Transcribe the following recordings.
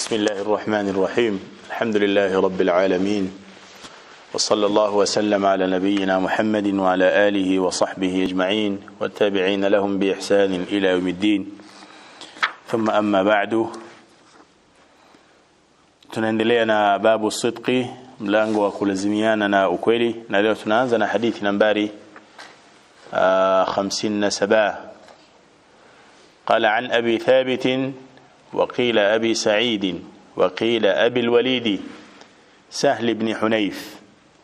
بسم الله الرحمن الرحيم الحمد لله رب العالمين وصلى الله وسلم على نبينا محمد وعلى آله وصحبه أجمعين والتابعين لهم بإحسان إلى يوم الدين ثم أما بعد tunaendelea na babu sidqi mlango wa kulazimiana na ukweli na leo tunaanza na hadithi nambari uh, 57 قال عن أبي ثابت وقيل أبي سعيد وقيل أبي الوليد سهل بن حنيف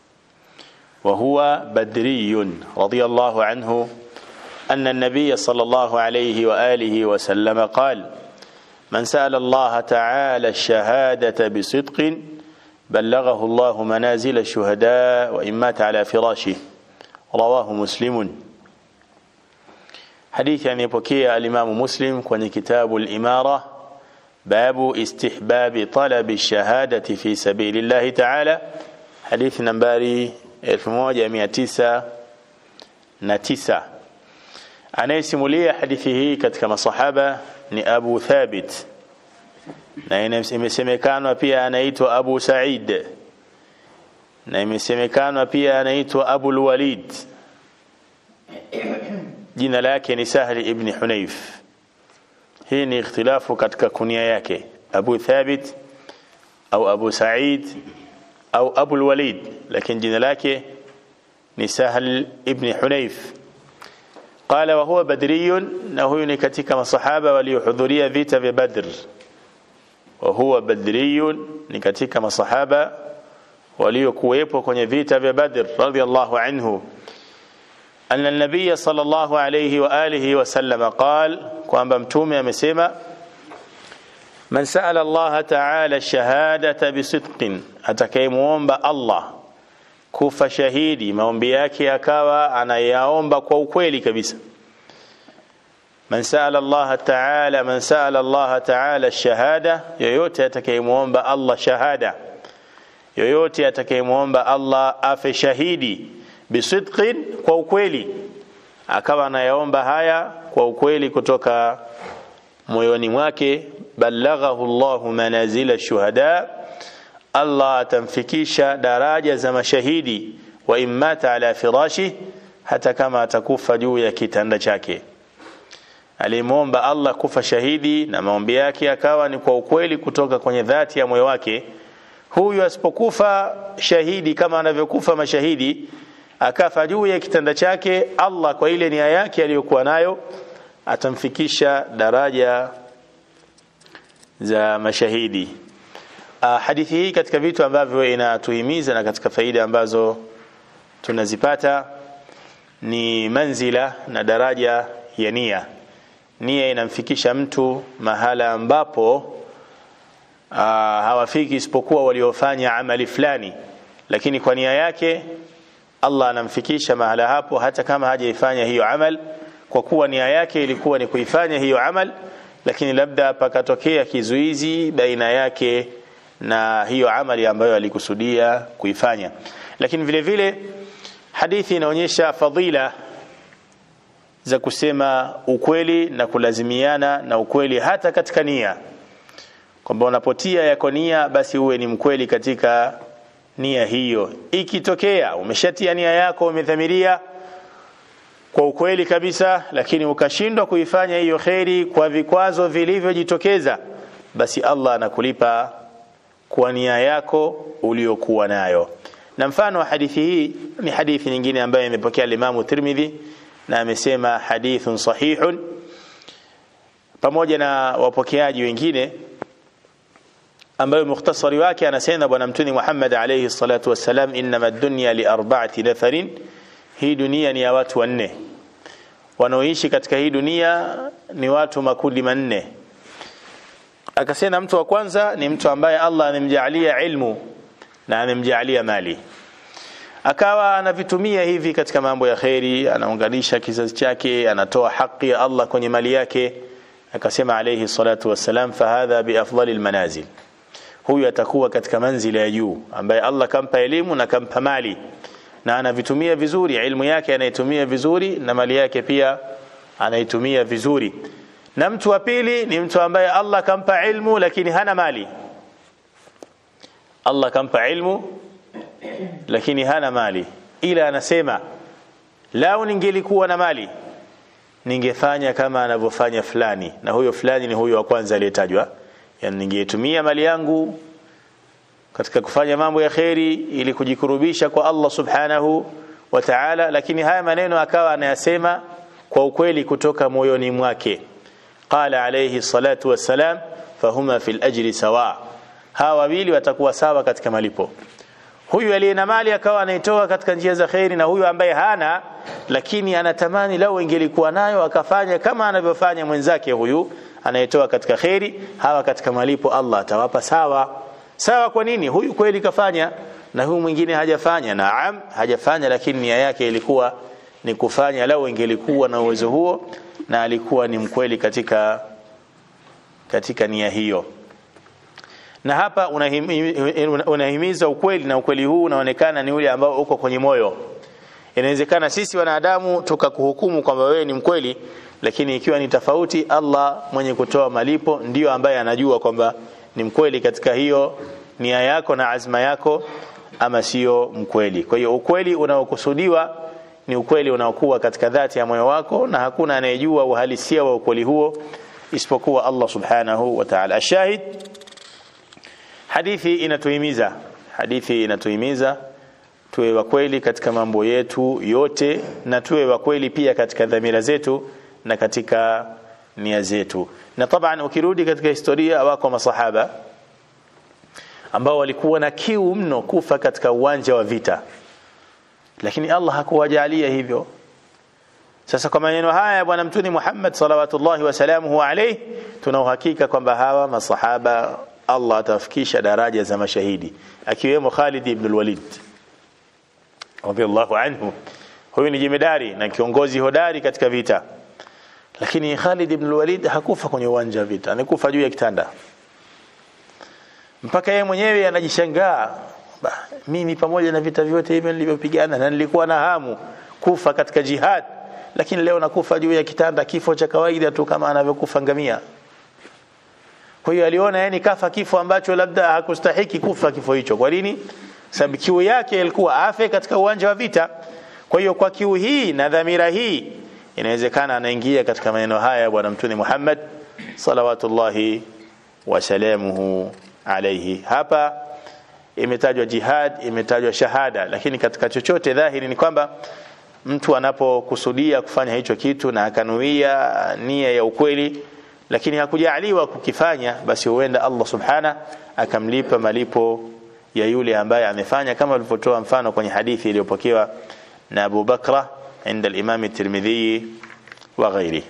وهو بدري رضي الله عنه أن النبي صلى الله عليه وآله وسلم قال من سأل الله تعالى الشهادة بصدق بلغه الله منازل الشهداء وإن مات على فراشه رواه مسلم حديث يعني يبكي الإمام مسلم كون كتاب الإمارة باب استحباب طلب الشهادة في سبيل الله تعالى حديث نمباري 1909 anayesimulia hadithi hii katika masahaba ni Abu Thabit na imesemekana pia anaitwa Abu Said na imesemekana pia anaitwa Abu Walid jina lake ni Sahli ibn Hunayf hii ni ikhtilafu katika kunia yake Abu Thabit au Abu Said au Abu Walid lakini jina lake ni Sahl ibn Hunayf قال وهو بدري na huyu ni katika masahaba waliohudhuria vita vya Badr وهو بدري ni katika masahaba waliokuwepo kwenye vita vya Badr radiyallahu anhu أن النبي صلى الله عليه وآله وسلم قال kwamba mtume amesema man sa'ala Allah ta'ala ash-shahadata bisidqin atakayemuomba Allah kufa shahidi maombi yake akawa anayaomba kwa ukweli kabisa man sa'ala Allah ta'ala man sa'ala Allah ta'ala ash-shahada yoyote atakayemuomba Allah shahada yoyote atakayemuomba Allah afe shahidi bisidqin kwa ukweli akawa anayaomba haya kwa ukweli kutoka moyoni mwake balaghahu Allahu manazila shuhada Allah atamfikisha daraja za mashahidi wa immata ala firashi hata kama atakufa juu ya kitanda chake alimwomba Allah kufa shahidi na maombi yake akawa ni kwa ukweli kutoka kwenye dhati ya moyo wake huyu asipokufa shahidi kama anavyokufa mashahidi akafa juu ya kitanda chake Allah kwa ile nia yake aliyokuwa nayo atamfikisha daraja za mashahidi uh, hadithi hii katika vitu ambavyo inatuhimiza na katika faida ambazo tunazipata ni manzila na daraja ya nia nia inamfikisha mtu mahala ambapo uh, hawafiki isipokuwa waliofanya amali fulani lakini kwa nia yake Allah anamfikisha mahala hapo hata kama hajaifanya hiyo amal kwa kuwa nia yake ilikuwa ni kuifanya hiyo amal lakini labda pakatokea kizuizi baina yake na hiyo amali ambayo alikusudia kuifanya lakini vile vile hadithi inaonyesha fadhila za kusema ukweli na kulazimiana na ukweli hata katika nia kwamba unapotia yako nia basi uwe ni mkweli katika nia hiyo ikitokea umeshatia nia yako umedhamiria kwa ukweli kabisa lakini ukashindwa kuifanya hiyo kheri kwa vikwazo vilivyojitokeza basi Allah anakulipa kwa nia yako uliyokuwa nayo na mfano wa hadithi hii ni hadithi nyingine ambayo imepokea Imam Tirmidhi na amesema hadithun sahihun pamoja na wapokeaji wengine ambayo mukhtasari wake anasema bwana mtuni Muhammad alayhi salatu wassalam inma dunya li arba'ati nafarin hii dunia ni ya watu wanne wanaoishi katika hii dunia ni watu makundi manne akasema mtu wa kwanza ni mtu ambaye Allah amemjalia ilmu na amemjalia mali akawa anavitumia hivi katika mambo ya kheri anaunganisha kizazi chake anatoa haki ya Allah kwenye mali yake akasema alayhi salatu wassalam fahadha biafdalil manazil huyu atakuwa katika manzila ya juu ambaye Allah kampa elimu na kampa mali na anavitumia vizuri ilmu yake anaitumia vizuri na mali yake pia anaitumia vizuri na mtu wa pili ni mtu ambaye Allah kampa ilmu lakini hana mali Allah kampa ilmu lakini hana mali ila anasema lau ningelikuwa na mali ningefanya kama anavyofanya fulani na huyo fulani ni huyo wa kwanza aliyetajwa yani ningetumia mali yangu katika kufanya mambo ya kheri ili kujikurubisha kwa Allah subhanahu wa ta'ala lakini haya maneno akawa anayasema kwa ukweli kutoka moyoni mwake qala alayhi salatu wassalam fahuma fil ajri sawa hawa wawili watakuwa sawa katika malipo huyu aliye na mali akawa anaitoa katika njia za kheri na huyu ambaye hana lakini anatamani lau ingelikuwa nayo akafanya kama anavyofanya mwenzake huyu anayetoa katika kheri hawa katika malipo Allah atawapa sawa sawa kwa nini huyu kweli kafanya na huyu mwingine hajafanya naam hajafanya lakini nia yake ilikuwa ni kufanya lau ingelikuwa na uwezo huo na alikuwa ni mkweli katika katika nia hiyo na hapa unahimiza, unahimiza ukweli na ukweli huu unaonekana ni ule ambao uko kwenye moyo inawezekana sisi wanadamu tukakuhukumu kwamba wewe ni mkweli lakini ikiwa ni tofauti Allah mwenye kutoa malipo ndiyo ambaye anajua kwamba ni mkweli katika hiyo nia yako na azma yako ama sio mkweli kwa hiyo ukweli unaokusudiwa ni ukweli unaokuwa katika dhati ya moyo wako na hakuna anayejua uhalisia wa ukweli huo isipokuwa Allah subhanahu wa ta'ala ashahid hadithi inatuhimiza hadithi inatuhimiza tuwe wa kweli katika mambo yetu yote na tuwe wa kweli pia katika dhamira zetu na katika nia zetu na taban ukirudi katika historia wako masahaba ambao walikuwa na kiu mno kufa katika uwanja wa vita lakini Allah hakuwajalia hivyo sasa kwa maneno haya ya bwana mtuni Muhammad salawatullahi wasalamuhu alayhi tuna uhakika kwamba hawa masahaba Allah atawafikisha daraja za mashahidi akiwemo Khalid ibn al-Walid radiyallahu anhu huyu ni jemedari na kiongozi hodari katika vita lakini Khalid ibn al-Walid hakufa kwenye uwanja wa vita alikufa juu ya kitanda mpaka yeye mwenyewe anajishangaa mimi pamoja na vita vyote hivi nilivyopigana na nilikuwa na hamu kufa katika jihad lakini leo nakufa juu ya kitanda kifo cha kawaida tu kama anavyokufa ngamia kwa hiyo aliona yani kafa kifo ambacho labda hakustahiki kufa kifo hicho kwa nini sababu kiu yake ilikuwa afe katika uwanja wa vita kwa hiyo kwa kiu hii na dhamira hii inawezekana anaingia katika maneno haya bwana mtume Muhammad salawatullahi wasalamuhu alayhi hapa imetajwa jihad imetajwa shahada lakini katika chochote dhahiri ni kwamba mtu anapokusudia kufanya hicho kitu na akanuia nia ya ukweli lakini hakujaliwa kukifanya basi huenda Allah subhana akamlipa malipo ya yule ambaye amefanya kama alivyotoa mfano kwenye hadithi iliyopokewa na Abu Bakra عند الإمام الترمذي وغيره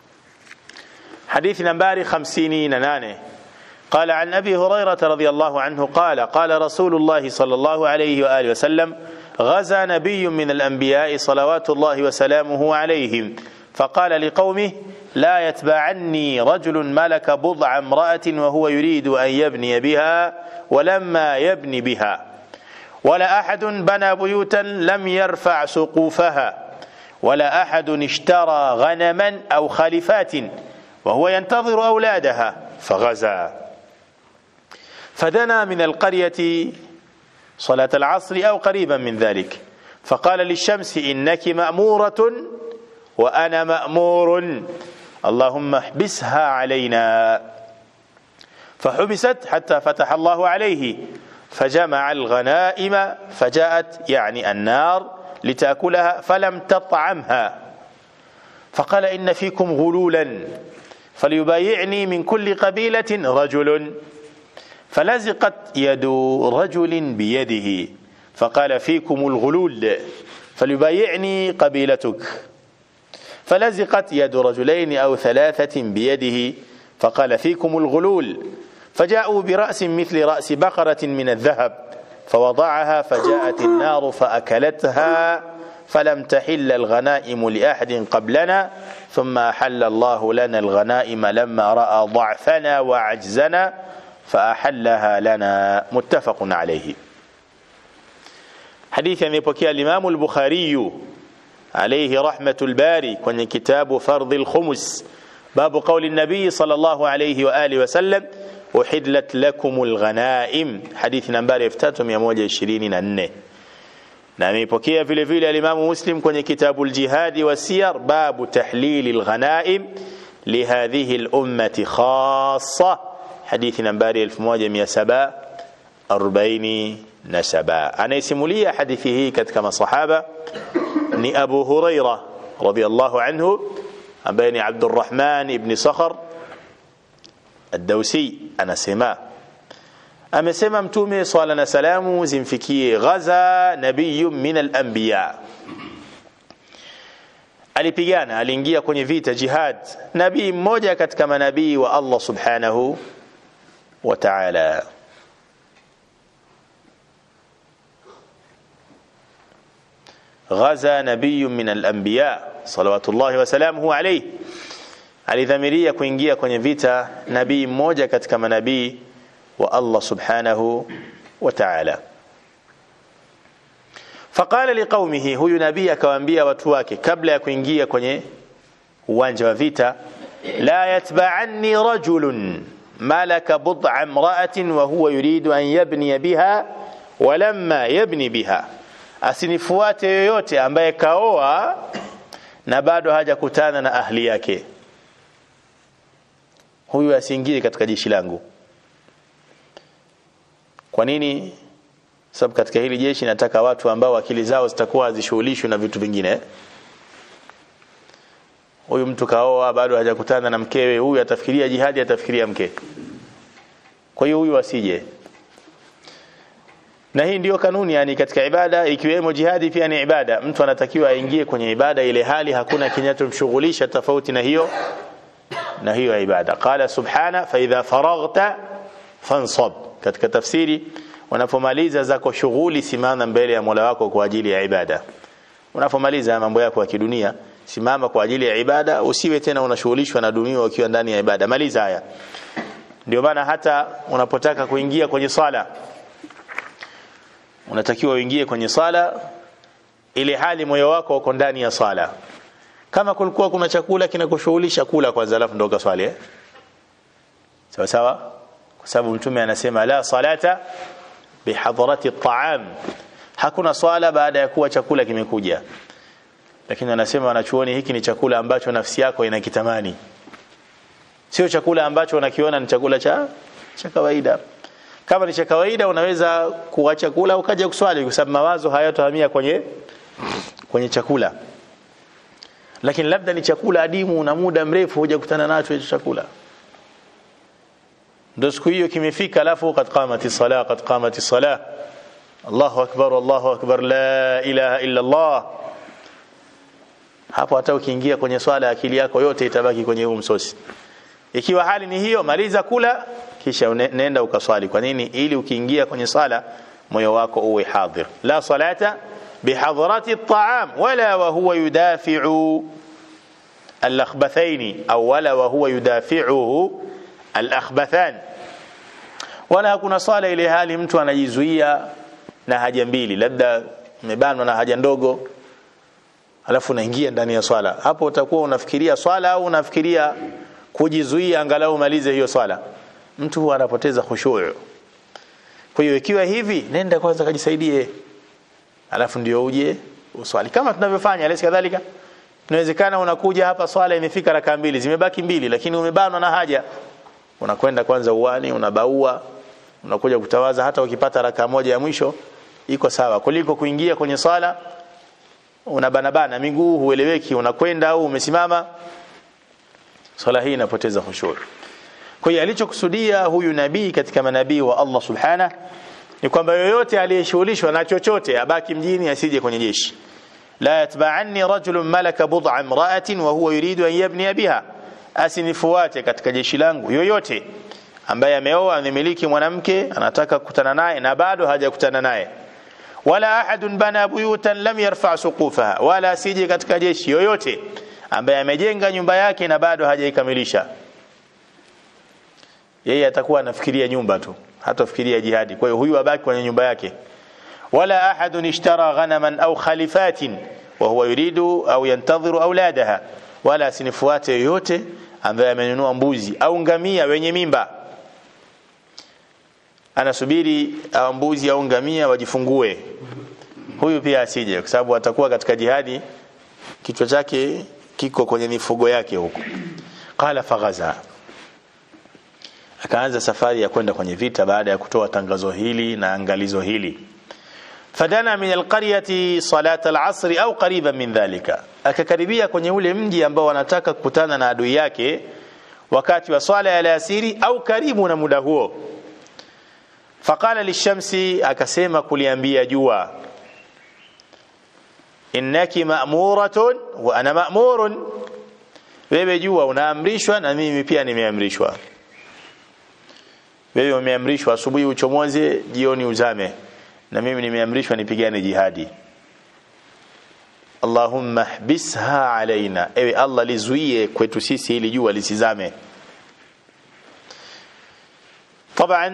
حديث نمبر خمسين نانه قال عن أبي هريرة رضي الله عنه قال قال رسول الله صلى الله عليه وآله وسلم غزا نبي من الأنبياء صلوات الله وسلامه عليهم فقال لقومه لا يتبعني رجل ملك بضع امرأة وهو يريد أن يبني بها ولما يبني بها ولا أحد بنى بيوتا لم يرفع سقوفها ولا أحد اشترى غنما أو خلفات وهو ينتظر أولادها فغزا فدنا من القرية صلاة العصر أو قريبا من ذلك فقال للشمس إنك مأمورة وأنا مأمور اللهم احبسها علينا فحبست حتى فتح الله عليه فجمع الغنائم فجاءت يعني النار لتأكلها فلم تطعمها فقال إن فيكم غلولا فليبايعني من كل قبيلة رجل فلزقت يد رجل بيده فقال فيكم الغلول فليبايعني قبيلتك فلزقت يد رجلين أو ثلاثة بيده فقال فيكم الغلول فجاءوا برأس مثل رأس بقرة من الذهب فوضعها فجاءت النار فأكلتها فلم تحل الغنائم لأحد قبلنا ثم أحل الله لنا الغنائم لما رأى ضعفنا وعجزنا فأحلها لنا متفق عليه حديث يبكي الإمام البخاري عليه رحمة الباري كن كتاب فرض الخمس باب قول النبي صلى الله عليه وآله وسلم uhidlat lakumul ghanaim hadithi nambari 3124 na ameipokea vile vile alimamu muslim kwenye kitabu ljihadi wa siyar babu tahlili lghanaim lihadhihi lummati khasa hadithi nambari 1747 anayesimulia hadithi hii katika masahaba ni abu huraira radiallahu anhu ambaye ni abdurrahman ibni sakhar الدوسي anasema amesema mtume swala na salamu zimfikie ghaza nabiyu min al-anbiya alipigana aliingia kwenye vita jihad nabii mmoja katika manabii wa Allah subhanahu wa ta'ala ghaza nabiyu min al-anbiya salawatullahi wa salamuhu alayhi alidhamiria kuingia kwenye vita nabii mmoja katika manabii wa Allah subhanahu wa ta'ala faqala liqaumihi huyu nabii akawaambia watu wake kabla ya kuingia kwenye uwanja wa vita la yatba'anni rajulun malaka bud'a imra'atin wa huwa yuridu an yabni biha walamma yabni biha asinifuate yoyote ambaye kaoa na bado hajakutana na ahli yake huyu asiingie katika jeshi langu kwa nini sababu katika hili jeshi nataka watu ambao akili zao zitakuwa hazishughulishwi na vitu vingine huyu mtu kaoa bado hajakutana na mkewe huyu atafikiria jihadi atafikiria mke kwa hiyo huyu asije na hii ndiyo kanuni yani katika ibada ikiwemo jihadi pia ni ibada mtu anatakiwa aingie kwenye ibada ile hali hakuna kinachomshughulisha tofauti na hiyo na hiyo ibada qala subhana fa idha faraghta fansab katika tafsiri unapomaliza zako shughuli simama mbele ya Mola wako kwa ajili ya ibada unapomaliza mambo yako ya kidunia simama kwa ajili ya ibada usiwe tena unashughulishwa na dunia ukiwa ndani ya ibada maliza haya ndio maana hata unapotaka kuingia kwenye sala unatakiwa uingie kwenye sala ile hali moyo wako uko ndani ya sala kama kulikuwa kuna chakula kinakushughulisha kula kwanza alafu ndo ukaswali eh? sawa sawa kwa sababu mtume anasema la salata bihadrati at'am hakuna swala baada ya kuwa chakula kimekuja lakini anasema wanachuoni hiki ni chakula ambacho nafsi yako inakitamani sio chakula ambacho unakiona ni chakula cha cha kawaida kama ni cha kawaida unaweza kuacha kula ukaja kuswali kwa sababu mawazo hayatohamia kwenye kwenye chakula lakini labda ni chakula adimu na muda mrefu hujakutana nacho hicho chakula ndio siku hiyo kimefika alafu qad qamati salah qad qamati salah Allahu akbar Allahu akbar la ilaha illa Allah hapo hata ukiingia kwenye swala akili yako yote itabaki kwenye huu msosi ikiwa hali ni hiyo maliza kula kisha nenda ukaswali kwa nini ili ukiingia kwenye sala moyo wako uwe hadhir la salata bihadrati at'am wala wa huwa yudafi'u al-akhbathaini au wala wa huwa yudafi'uhu al-akhbathan wala hakuna swala ile hali mtu anajizuia na haja mbili labda umebanwa na haja ndogo alafu unaingia ndani ya swala hapo utakuwa unafikiria swala au unafikiria kujizuia angalau malize hiyo swala mtu huwa anapoteza khushu' kwa hiyo ikiwa hivi nenda kwanza kajisaidie alafu ndio uje uswali kama tunavyofanya alisi kadhalika inawezekana unakuja hapa swala imefika raka mbili zimebaki mbili lakini umebanwa na haja unakwenda kwanza uwani unabaua unakuja kutawaza hata ukipata raka moja ya mwisho iko sawa kuliko kuingia kwenye swala unabanabana miguu hueleweki unakwenda au umesimama swala hii inapoteza khushu' kwa hiyo alichokusudia huyu nabii katika manabii wa Allah subhana ni kwamba yoyote aliyeshughulishwa na chochote abaki mjini asije kwenye jeshi la yatba'anni rajulun malaka bud'a imra'atin wa huwa yuridu an yabni biha asinifuate katika jeshi langu yoyote ambaye ameoa amemiliki mwanamke anataka kukutana naye na bado hajakutana naye wala ahadun bana buyutan lam yarfa suqufaha wala asije katika jeshi yoyote ambaye amejenga nyumba yake na bado hajaikamilisha yeye atakuwa anafikiria nyumba tu hatafikiria jihadi kwa hiyo huyu abaki kwenye nyumba yake wala ahadun ishtara ghanaman au khalifatin wa huwa yuridu au yantadhiru auladaha wala asinifuate yoyote ambaye amenunua mbuzi au ngamia wenye mimba anasubiri au mbuzi au ngamia wajifungue huyu pia asije kwa sababu atakuwa katika jihadi kichwa chake kiko kwenye mifugo yake huko qala faghaza akaanza safari ya kwenda kwenye vita baada ya kutoa tangazo hili na angalizo hili fadana min alqaryati salat alasr au qariban min dhalika akakaribia kwenye ule mji ambao wanataka kukutana na adui yake wakati wa swala ya alasiri au karibu na muda huo faqala lishamsi akasema kuliambia jua innaki ma'muratun wa ana ma'murun wewe jua unaamrishwa na mimi pia nimeamrishwa wewe umeamrishwa asubuhi uchomoze jioni uzame na mimi nimeamrishwa nipigane jihadi Allahumma hbisha alaina ewe Allah lizuie kwetu sisi ili jua lisizame طبعا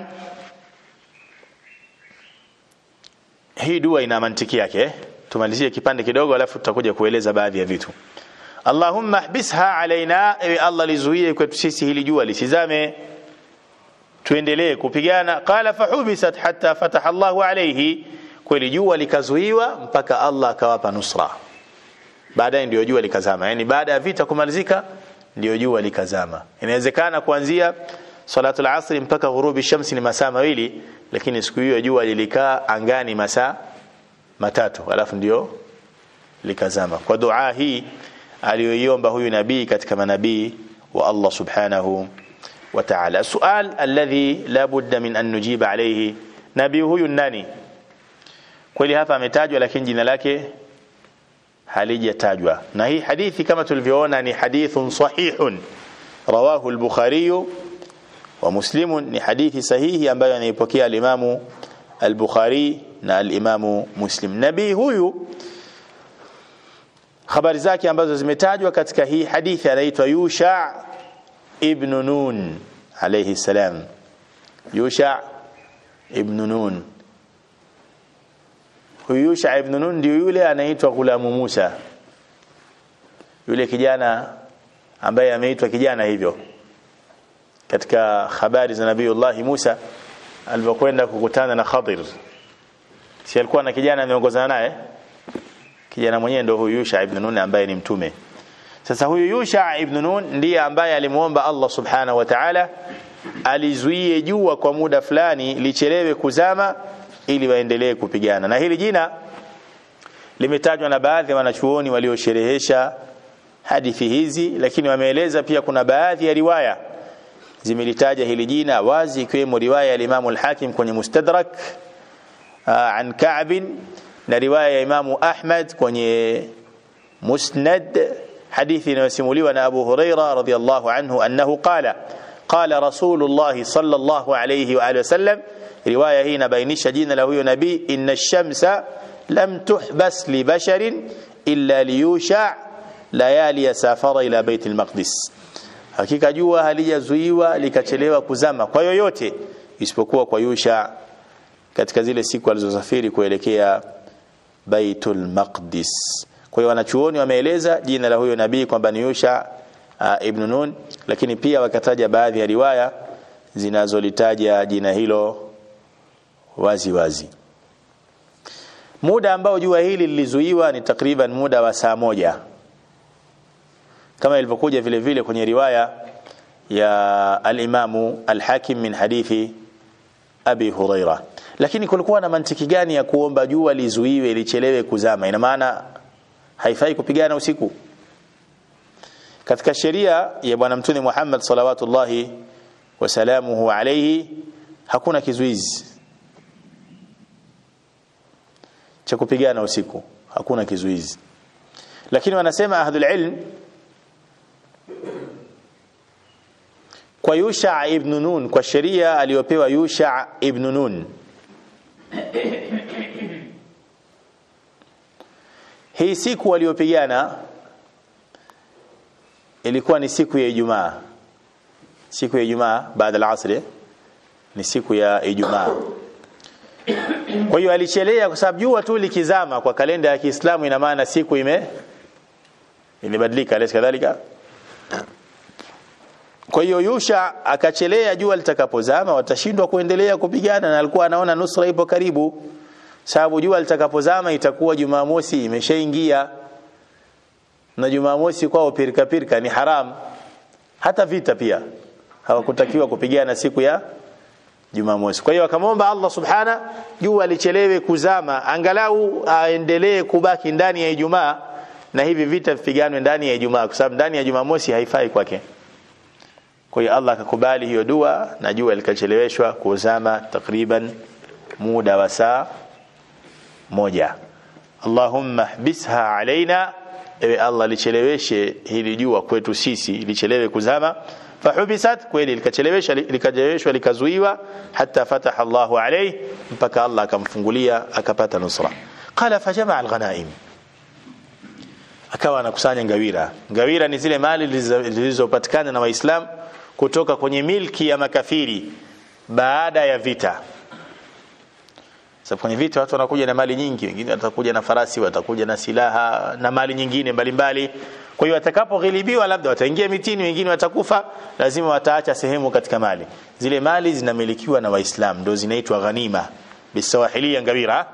hii dua ina mantiki yake tumalizie kipande kidogo alafu tutakuja kueleza baadhi ya vitu Allahumma hbisha alaina ewe Allah lizuie kwetu sisi hili jua lisizame tuendelee kupigana qala fahubisat hatta fataha Allahu alayhi kweli jua likazuiwa mpaka Allah akawapa nusra baadaye ndio jua likazama yani baada ya vita kumalizika ndio jua likazama inawezekana kuanzia salatu al-asr mpaka ghurubi shamsi ni masaa mawili lakini siku hiyo jua lilikaa angani masaa matatu alafu ndio likazama kwa dua hii aliyoiomba huyu nabii katika manabii wa Allah subhanahu wa ta'ala sual alladhi la budda min an nujiba alayhi nabii huyu nani kweli hapa ametajwa lakini jina lake halijatajwa na hii hadithi kama tulivyoona ni hadithun sahihun rawahu al-bukhari wa muslim ni hadithi sahihi ambayo anaipokea al-imamu al-bukhari na al-imamu muslim nabii huyu habari zake ambazo zimetajwa katika hii hadithi anaitwa Yusha ibn Nun alayhi salam Yusha ibn Nun huyu Yusha ibn Nun ndio yule anaitwa Gulamu Musa yule kijana ambaye ameitwa kijana hivyo katika habari za Nabiiullah Musa alipokwenda kukutana na Khadir si alikuwa na kijana ameongozana naye kijana mwenyewe ndio huyu Yusha ibn Nun ambaye ni mtume sasa huyu Yusha ibn Nun ndiye ambaye alimuomba Allah subhanahu wa ta'ala alizuie jua kwa muda fulani lichelewe kuzama ili waendelee kupigana na hili jina limetajwa na baadhi ya wanachuoni waliosherehesha hadithi hizi lakini wameeleza pia kuna baadhi ya riwaya zimelitaja hili jina wazi ikiwemo riwaya ya Imam al-Hakim kwenye Mustadrak an Ka'b na riwaya ya Imamu Ahmad kwenye Musnad hadithi inayosimuliwa na Abu Huraira radhiyallahu anhu annahu qala qala Rasulullah sallallahu alayhi wa alihi wasallam riwaya hii inabainisha jina la huyo nabii inna ash-shamsa lam tuhbas li basharin illa liyusha layali safara ila bait al-maqdis hakika jua halijazuiwa likachelewa kuzama kwa yoyote isipokuwa kwa Yusha katika zile siku alizosafiri kuelekea Baitul Maqdis. Kwa hiyo wanachuoni wameeleza jina la huyo nabii kwamba ni Yusha uh, ibn Nun, lakini pia wakataja baadhi ya riwaya zinazolitaja jina hilo wazi wazi. Muda ambao jua hili lilizuiwa ni takriban muda wa saa moja kama ilivyokuja vile vile kwenye riwaya ya al-Imamu al-Hakim min hadithi Abi Huraira lakini kulikuwa na mantiki gani ya kuomba jua lizuiwe lichelewe kuzama ina maana haifai kupigana usiku katika sheria ya bwana mtume Muhammad salawatullahi wasalamuhu alayhi hakuna kizuizi cha kupigana usiku hakuna kizuizi lakini wanasema ahlul ilm kwa Yusha ibn Nun kwa sheria aliyopewa Yusha ibn Nun hii siku waliopigana ilikuwa ni siku ya Ijumaa siku ya Ijumaa baada ya asri ni siku ya Ijumaa kwa hiyo alichelea kwa sababu jua tu likizama kwa kalenda ya Kiislamu ina maana siku ime imebadilika alaysa kadhalika kwa hiyo Yusha akachelea jua litakapozama watashindwa kuendelea kupigana na alikuwa anaona nusra ipo karibu sababu jua litakapozama itakuwa Jumamosi imeshaingia na Jumamosi kwao pirika pirika ni haram hata vita pia hawakutakiwa kupigana siku ya Jumamosi. Kwa hiyo akamwomba Allah subhana jua lichelewe kuzama, angalau aendelee kubaki ndani ya Ijumaa na hivi vita vipiganwe ndani ya Ijumaa, kwa sababu ndani ya Jumamosi haifai kwake. Kwa hiyo Allah akakubali hiyo dua na jua likacheleweshwa kuzama takriban muda wa saa moja. Allahumma hbisha alaina, ewe Allah licheleweshe hili jua kwetu sisi, lichelewe kuzama fahubisat kweli likachelewesha likacheleweshwa likazuiwa hata fataha Allahu alayhi mpaka Allah akamfungulia akapata nusra qala fajamaa alghanaim akawa anakusanya ngawira ngawira ni zile mali zilizopatikana na waislam kutoka kwenye milki ya makafiri baada ya vita sababu kwenye vita watu wanakuja na mali nyingi wengine watakuja na farasi watakuja na silaha na mali nyingine mbalimbali kwa hiyo watakapoghilibiwa labda wataingia mitini wengine watakufa lazima wataacha sehemu katika mali zile mali zinamilikiwa na waislamu ndio zinaitwa ghanima bisawahilia ngawira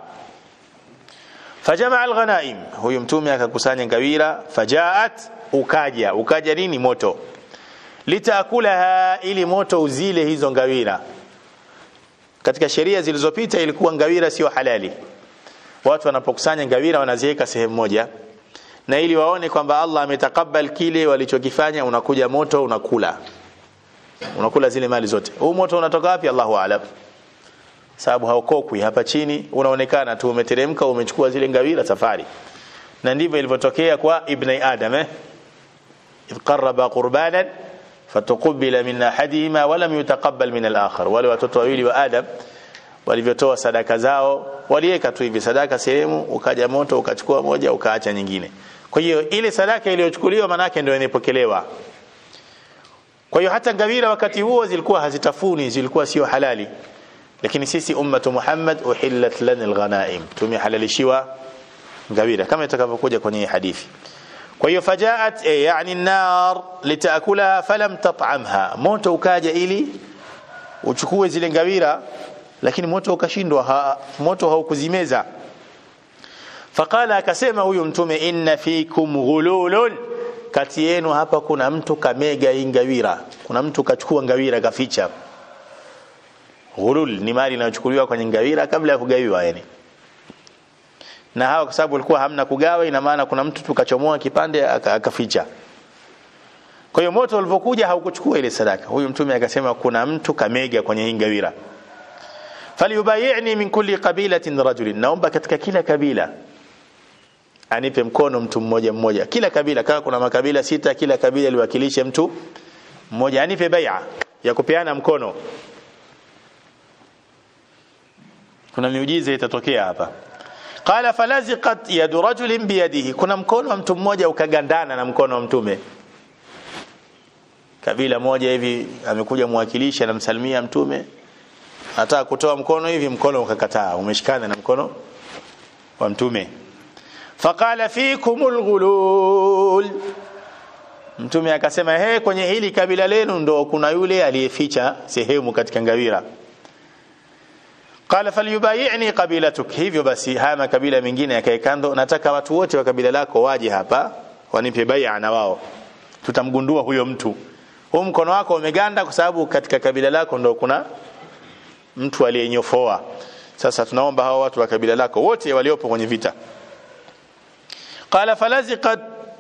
fajamaa alghanaim huyu mtume akakusanya ngawira fajaat ukaja ukaja nini moto litakulaha ili moto uzile hizo ngawira katika sheria zilizopita ilikuwa ngawira sio halali watu wanapokusanya ngawira wanaziweka sehemu moja na ili waone kwamba Allah ametakabal kile walichokifanya unakuja moto unakula unakula zile mali zote huu moto unatoka wapi Allahu aalam sababu haukokwi hapa chini unaonekana tu umeteremka umechukua zile ngawira safari na ndivyo ilivyotokea kwa ibn adam eh idh qarraba qurbanan fatuqbila min ahadihima wa lam yutaqabbal min al-akhar wale watoto wawili wa adam walivyotoa sadaka zao waliweka tu hivi sadaka sehemu ukaja moto ukachukua moja ukaacha nyingine kwa hiyo ile sadaka iliyochukuliwa manake ndio inapokelewa kwa hiyo hata ngawira wakati huo zilikuwa hazitafuni zilikuwa sio halali lakini sisi ummatu Muhammad uhillat lana alghanaim tumehalalishiwa ngawira kama itakavyokuja kwenye hadithi kwa hiyo fajaat e, yani nar litakulaha falam tat'amha moto ukaja ili uchukue zile ngawira lakini moto ukashindwa ha, moto haukuzimeza faqala akasema huyu mtume inna fikum ghululun kati yenu hapa kuna mtu kamega ingawira kuna mtu kachukua ngawira kaficha ghulul ni mali inayochukuliwa kwenye ngawira kabla ya kugawiwa yani na hawa kwa sababu walikuwa hamna kugawa ina maana kuna mtu tukachomoa kipande akaficha kwa hiyo moto ulivyokuja haukuchukua ile sadaka huyu mtume akasema kuna mtu kamega kwenye hii ngawira falyubayi'ni min kulli qabilatin rajulin naomba katika kila kabila anipe mkono mtu mmoja mmoja kila kabila kama kuna makabila sita kila kabila liwakilishe mtu mmoja anipe bai'a ya kupeana mkono kuna miujiza itatokea hapa qala falaziqat yadu rajulin biyadihi kuna mkono wa mtu mmoja ukagandana na mkono wa mtume kabila moja hivi amekuja mwakilishi anamsalimia mtume anataka kutoa mkono hivi mkono ukakataa umeshikana na mkono wa mtume faqala fikumul ghulul mtume akasema he kwenye hili kabila lenu ndo kuna yule aliyeficha sehemu katika ngawira qala falyubayi'ni qabilatuk hivyo basi haya makabila mengine yakae kando nataka watu wote wa kabila lako waje hapa wanipe bai'a na wao tutamgundua huyo mtu huu mkono wako umeganda kwa sababu katika kabila lako ndo kuna mtu aliyenyofoa sasa tunaomba hao watu wa kabila lako wote waliopo kwenye vita qala falaziqat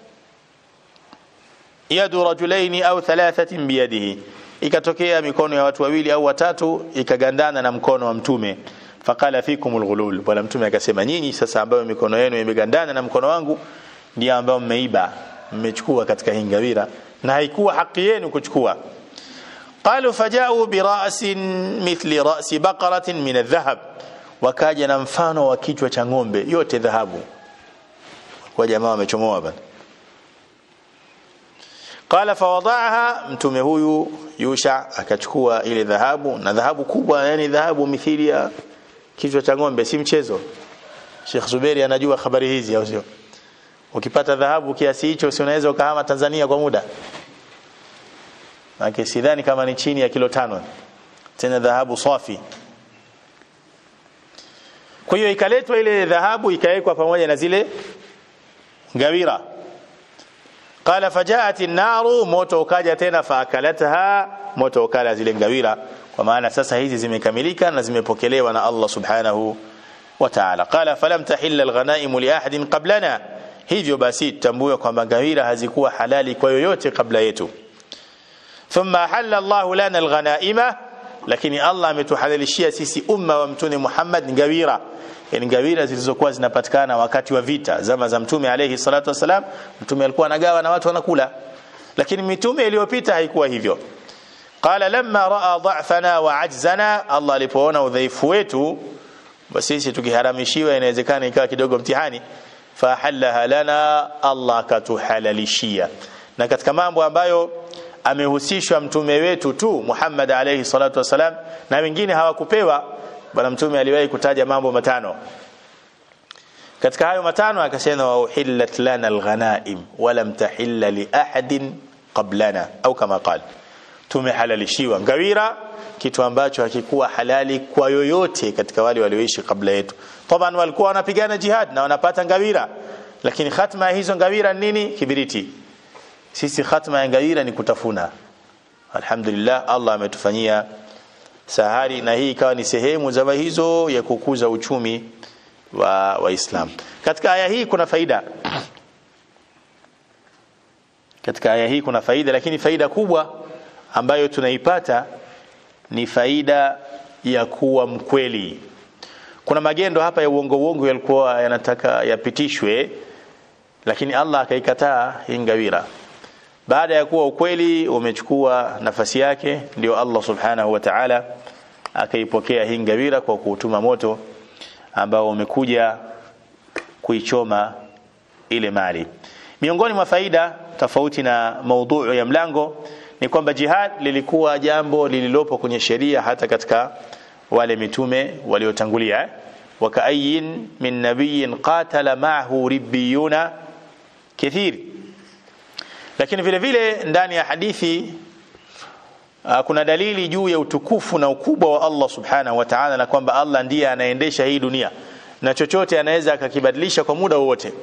yadu rajulaini au thalathatin biyadihi ikatokea mikono ya watu wawili au watatu ikagandana na mkono wa mtume faqala fikumul ghulul bwana mtume akasema nyinyi sasa ambayo mikono yenu imegandana na mkono wangu ndio ambao mmeiba mmechukua katika hingawira na haikuwa haki yenu kuchukua qalu faja'u bi ra'sin mithli ra'si baqaratin min adh-dhahab wakaja na mfano wa kichwa cha ng'ombe yote dhahabu kwa jamaa wamechomoa bana qala fawada'aha mtume huyu Yusha akachukua ile dhahabu na dhahabu kubwa yani dhahabu mithili ya kichwa cha ng'ombe si mchezo Sheikh Zuberi anajua habari hizi au sio ukipata dhahabu kiasi hicho si unaweza ukahama Tanzania kwa muda maana sidhani kama ni chini ya kilo tano tena dhahabu safi kwa hiyo ikaletwa ile dhahabu ikawekwa pamoja na zile ngawira qala fajaat an-naru moto ukaja tena faakalataha moto ukala zile ngawira kwa maana sasa hizi zimekamilika na zimepokelewa na Allah subhanahu wa ta'ala qala falam tahilla al-ghanaim li ahadin qablana hivyo basi tutambue kwamba ngawira hazikuwa halali kwa yoyote kabla yetu thumma halala Allah lana al-ghanaima lakini Allah ametuhalalishia sisi umma wa mtume Muhammad ngawira yani ngawira zilizokuwa zinapatikana wakati wa vita zama za mtume alayhi salatu wasalam mtume alikuwa anagawa na watu wanakula lakini mitume iliyopita haikuwa hivyo qala lamma raa dha'fana wa ajzana Allah alipoona udhaifu wetu basi sisi tukiharamishiwa inawezekana ikawa kidogo mtihani fahalaha lana Allah akatuhalalishia na katika mambo ambayo amehusishwa mtume wetu tu Muhammad alayhi salatu wasalam na wengine hawakupewa bwana mtume aliwahi kutaja mambo matano katika hayo matano akasema wa uhillat lana alghanaim wa lam tahilla li ahadin qablana au kama qala tumehalalishiwa ngawira kitu ambacho hakikuwa halali kwa yoyote katika wale walioishi kabla yetu taban walikuwa wanapigana jihad na wanapata ngawira lakini khatma ya hizo ngawira nini kibiriti sisi khatma ya ngawira ni kutafuna alhamdulillah Allah ametufanyia sahari na hii ikawa ni sehemu za hizo ya kukuza uchumi wa waislam katika aya hii kuna faida katika aya hii kuna faida lakini faida kubwa ambayo tunaipata ni faida ya kuwa mkweli kuna magendo hapa ya uongo uongo yalikuwa yanataka yapitishwe lakini Allah akaikataa hii ngawira baada ya kuwa ukweli umechukua nafasi yake ndio Allah subhanahu wa ta'ala akaipokea hii ngawira kwa kuutuma moto ambao umekuja kuichoma ile mali miongoni mwa faida tofauti na maudhui ya mlango ni kwamba jihad lilikuwa jambo lililopo kwenye sheria hata katika wale mitume waliotangulia wakaayin min nabiyin qatala ma'ahu ribbiyuna kathir lakini vile vile ndani ya hadithi uh, kuna dalili juu ya utukufu na ukubwa wa Allah subhanahu wa ta'ala na kwamba Allah ndiye anaendesha hii dunia na chochote anaweza akakibadilisha kwa muda wowote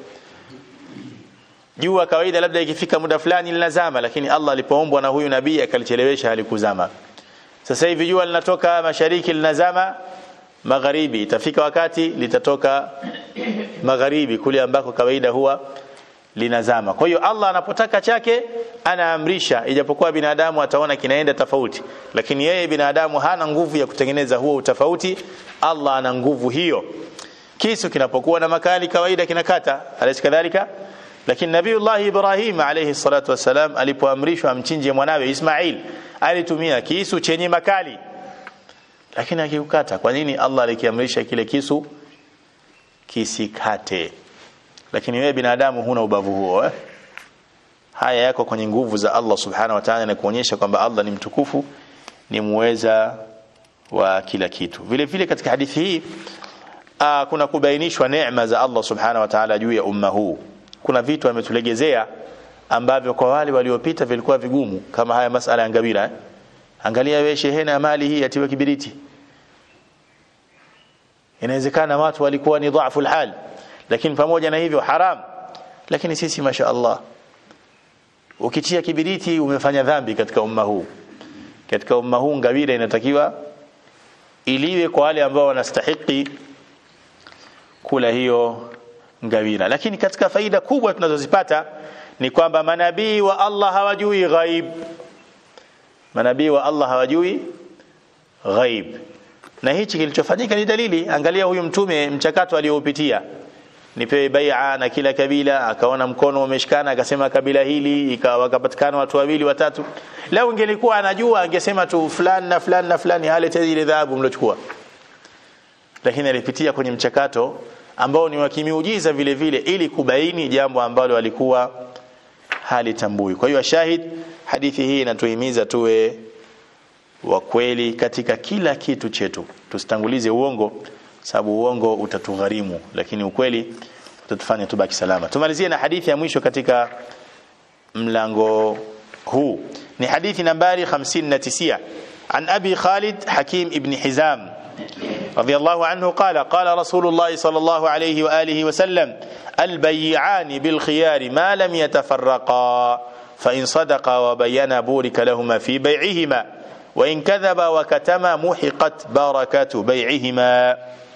jua kawaida labda ikifika muda fulani linazama lakini Allah alipoombwa na huyu nabii akalichelewesha halikuzama sasa hivi jua linatoka mashariki linazama magharibi itafika wakati litatoka magharibi kule ambako kawaida huwa linazama kwa hiyo Allah anapotaka chake anaamrisha ijapokuwa binadamu ataona kinaenda tofauti lakini yeye binadamu hana nguvu ya kutengeneza huo utofauti Allah ana nguvu hiyo kisu kinapokuwa na makali kawaida kinakata alaysi kadhalika lakini nabiiullah Ibrahim alayhi salatu wasalam alipoamrishwa amchinje mwanawe Ismail alitumia kisu chenye makali lakini akiukata kwa nini Allah alikiamrisha kile kisu kisikate lakini wewe binadamu huna ubavu huo eh? haya yako kwenye nguvu za Allah subhanahu wa ta'ala na kuonyesha kwamba Allah ni mtukufu ni muweza wa kila kitu vile vile katika hadithi hii aa, kuna kubainishwa neema za Allah subhanahu wa ta'ala juu ya umma huu kuna vitu ametulegezea ambavyo kwa wale waliopita vilikuwa vigumu kama haya masala ya ngawira eh? angalia wewe shehena ya mali hii atiwe kibiriti inawezekana watu walikuwa ni dhaifu hal lakini pamoja na hivyo haram lakini sisi masha Allah ukitia kibiriti umefanya dhambi katika umma huu katika umma huu ngawira inatakiwa iliwe kwa wale ambao wanastahiki kula hiyo ngawira lakini katika faida kubwa tunazozipata ni kwamba manabii wa Allah hawajui ghaib manabii wa Allah hawajui ghaib na hichi kilichofanyika ni dalili angalia huyu mtume mchakato aliopitia nipewe bai'a na kila kabila akaona mkono umeshikana akasema kabila hili ikawa wakapatikana watu wawili watatu leo ingelikuwa anajua angesema tu fulani na fulani na fulani halete ile dhahabu mlochukua lakini alipitia kwenye mchakato ambao ni wa kimiujiza vile vile ili kubaini jambo ambalo alikuwa halitambui kwa hiyo shahid hadithi hii inatuhimiza tuwe wa kweli katika kila kitu chetu tusitangulize uongo sababu uongo utatugharimu lakini ukweli utatufanya tubaki salama tumalizie na hadithi ya mwisho katika mlango huu ni hadithi nambari 59 عن أبي خالد حكيم ابن حزام رضي الله عنه قال قال رسول الله صلى الله عليه وآله وسلم البيعان بالخيار ما لم يتفرقا فإن صدقا وبينا بورك لهما في بيعهما وإن كذبا وكتما محقت بركة بيعهما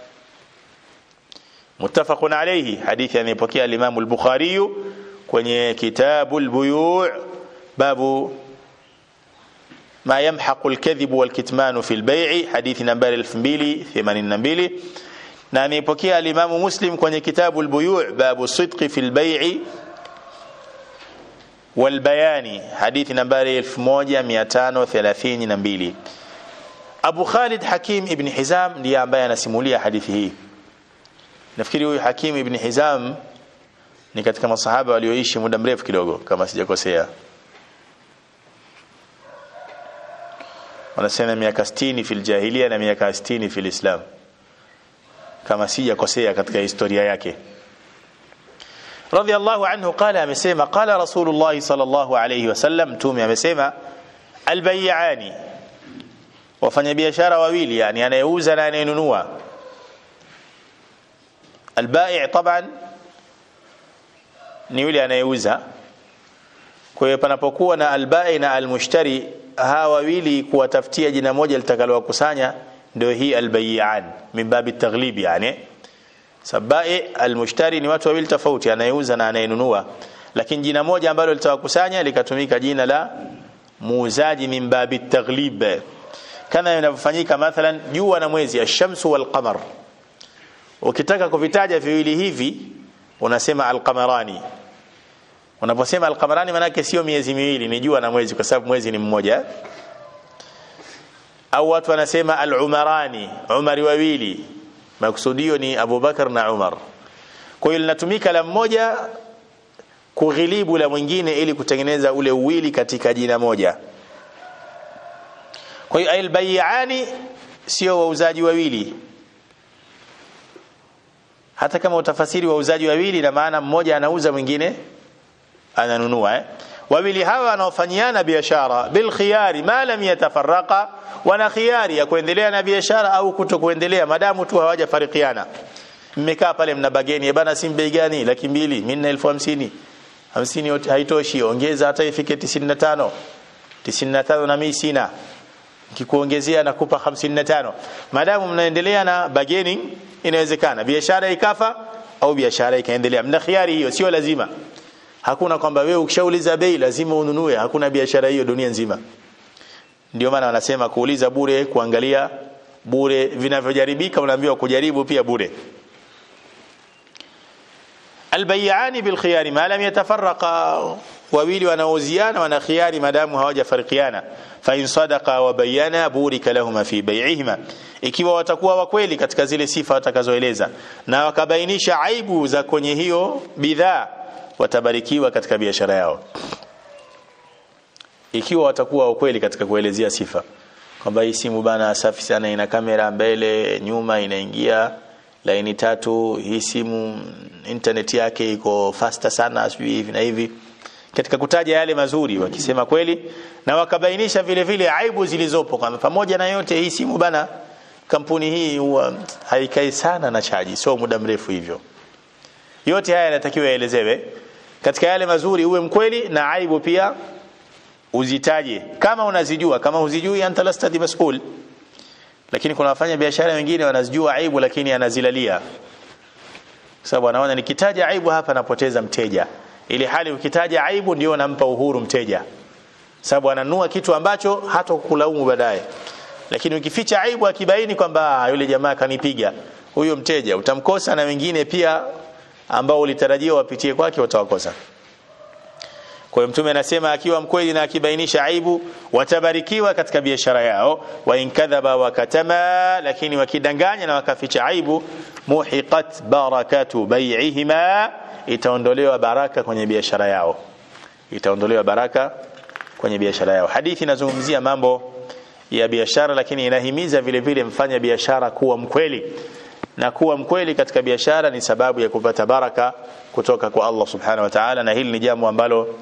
متفق عليه حديث يعني بكي الإمام البخاري kwenye kitabu البيوع باب ما يمحق الكذب والكتمان في البيع حديث نمبر 2282 na ameipokea alimamu muslim kwenye kitabu albuyu' babu sidqi fil bay'i wal bayani hadithi nambari 1532 Abu Khalid Hakim ibn Hizam ndiye ambaye anasimulia hadithi hii nafikiri huyu Hakim ibn Hizam ni katika masahaba walioishi muda mrefu kidogo kama sijakosea wanasema miaka 60 fil jahiliya na miaka 60 fil islam kama sijakosea katika historia yake radhiallahu anhu qala amesema qala rasulullah sallallahu alayhi wasallam mtume amesema albay'ani wafanyabiashara wawili yani anayeuza na anayenunua albai' taban ni yule anayeuza kwa hiyo panapokuwa na albai na almushtari hawa wawili kuwatafutia jina moja litakalowakusanya ndio hii albayian min babi taghlib yani sabai almushtari ni watu wawili tofauti anayeuza na anayenunua lakini jina moja ambalo litawakusanya likatumika jina la muuzaji min babi taghlib kama inavyofanyika mathalan jua na mwezi ash-shamsu wal qamar ukitaka kuvitaja viwili hivi unasema al-qamarani unaposema al-qamarani maana sio miezi miwili ni jua na mwezi kwa sababu mwezi ni mmoja au watu wanasema al-umarani umari wawili makusudio ni Abu Bakar na Umar kwa hiyo linatumika la mmoja kughilibu la mwingine ili kutengeneza ule uwili katika jina moja kwa hiyo albayani sio wauzaji wawili hata kama utafasiri wauzaji wawili na maana mmoja anauza mwingine ananunua eh? wawili hawa wanaofanyiana biashara bil khiyari ma lam yatafarraqa wana khiyari ya kuendelea na biashara au kutokuendelea madamu tu hawajafarikiana mmekaa pale mna bageni bana si bei gani laki mbili minna elfu hamsini hamsini yote haitoshi ongeza hata ifike 95 95 na mimi sina nikikuongezea nakupa 55 madamu mnaendelea na bargaining inawezekana biashara ikafa au biashara ikaendelea mna khiari hiyo sio lazima hakuna kwamba wewe ukishauliza bei lazima ununue hakuna biashara hiyo dunia nzima ndio maana wanasema kuuliza bure kuangalia bure vinavyojaribika unaambiwa kujaribu pia bure albayani bilkhiyari ma lam yatafarraqa wawili wanaoziana wana khiyari madamu hawajafarikiana fa in sadaqa wa bayana burika lahuma fi bay'ihima ikiwa watakuwa wakweli katika zile sifa watakazoeleza na wakabainisha aibu za kwenye hiyo bidhaa watabarikiwa katika biashara yao ikiwa watakuwa wakweli katika kuelezea sifa kwamba hii simu bana safi sana ina kamera mbele nyuma inaingia laini tatu hii simu internet yake iko faster sana sijui hivi na hivi katika kutaja yale mazuri wakisema kweli na wakabainisha vile vile aibu zilizopo kwamba pamoja na yote hii simu bana kampuni hii huwa haikai sana na chaji sio muda mrefu hivyo yote haya yanatakiwa yaelezewe katika yale mazuri uwe mkweli na aibu pia uzitaje kama unazijua kama huzijui anta lasta mas'ul lakini kuna wafanya biashara wengine wanazijua aibu lakini anazilalia sababu anaona nikitaja aibu hapa napoteza mteja ili hali ukitaja aibu ndio nampa uhuru mteja sababu ananua kitu ambacho hata kukulaumu baadaye lakini ukificha aibu akibaini kwamba yule jamaa kanipiga huyo mteja utamkosa na wengine pia ambao ulitarajia wapitie kwake watawakosa kwa hiyo mtume anasema akiwa mkweli na akibainisha aibu watabarikiwa katika biashara yao wa in kadhaba wa katama lakini wakidanganya na wakaficha aibu muhiqat barakatu bai'ihima itaondolewa baraka kwenye biashara yao itaondolewa baraka kwenye biashara yao hadithi inazungumzia mambo ya biashara lakini inahimiza vile vile mfanya biashara kuwa mkweli na kuwa mkweli katika biashara ni sababu ya kupata baraka kutoka kwa Allah subhanahu wa ta'ala na hili ni jambo ambalo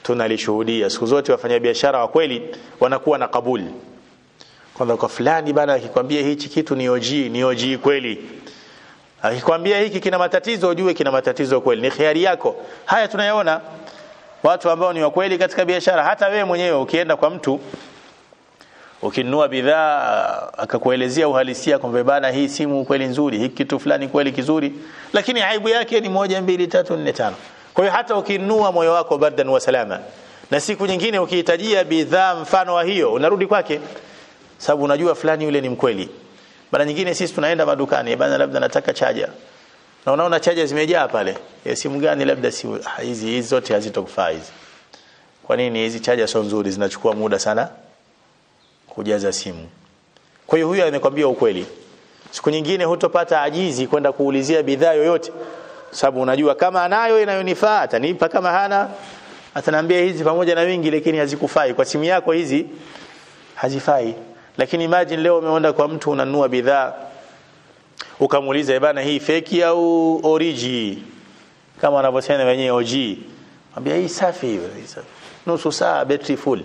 tunalishuhudia siku zote wafanyabiashara wa kweli wanakuwa na kabuli kwamba kwa fulani bana akikwambia hichi kitu ni OG ni OG kweli akikwambia hiki kina matatizo ujue kina matatizo kweli ni khiari yako haya tunayaona watu ambao ni wa kweli katika biashara hata wewe mwenyewe ukienda kwa mtu ukinunua bidhaa akakuelezea uhalisia kwamba bana hii simu kweli nzuri hiki kitu fulani kweli kizuri lakini aibu yake ni moja mbili tatu nne tano kwa hiyo hata ukinunua moyo wako bardan wa salama na siku nyingine ukihitajia bidhaa mfano wa hiyo unarudi kwake sababu unajua fulani yule ni mkweli mara nyingine sisi tunaenda madukani bana labda nataka chaja na unaona chaja zimejaa pale ya simu gani labda si hizi hizi zote hazitokufaa hizi kwa nini hizi chaja sio nzuri zinachukua muda sana kujaza simu kwa hiyo huyu amekwambia ukweli siku nyingine hutopata ajizi kwenda kuulizia bidhaa yoyote sababu unajua kama anayo inayonifaa atanipa kama hana ataniambia hizi pamoja na wingi lakini hazikufai kwa simu yako hizi hazifai lakini imagine leo umeenda kwa mtu unanunua bidhaa ukamuuliza bana hii feki au origi kama wanavyosema wenyewe OG mwambia hii safi hiyo nusu saa battery full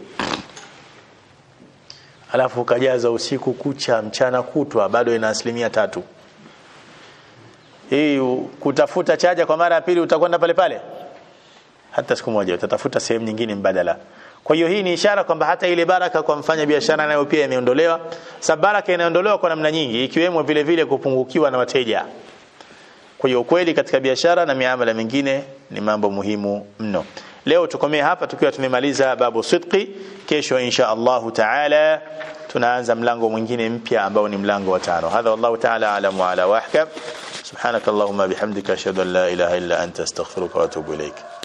alafu ukajaza usiku kucha mchana kutwa bado ina asilimia tatu hii kutafuta chaja kwa mara ya pili utakwenda pale pale hata siku moja utatafuta sehemu nyingine mbadala kwa hiyo hii ni ishara kwamba hata ile baraka kwa mfanya biashara nayo pia imeondolewa sababu baraka inaondolewa kwa namna nyingi ikiwemo vile vile kupungukiwa na wateja kwa hiyo kweli katika biashara na miamala mingine ni mambo muhimu mno leo tukomee hapa tukiwa tumemaliza babu sidqi kesho insha Allah taala tunaanza mlango mwingine mpya ambao ni mlango wa tano hadha wallahu taala alam wa ala wahkam subhanakallahumma bihamdika ashhadu an la ilaha illa anta astaghfiruka wa atubu ilaik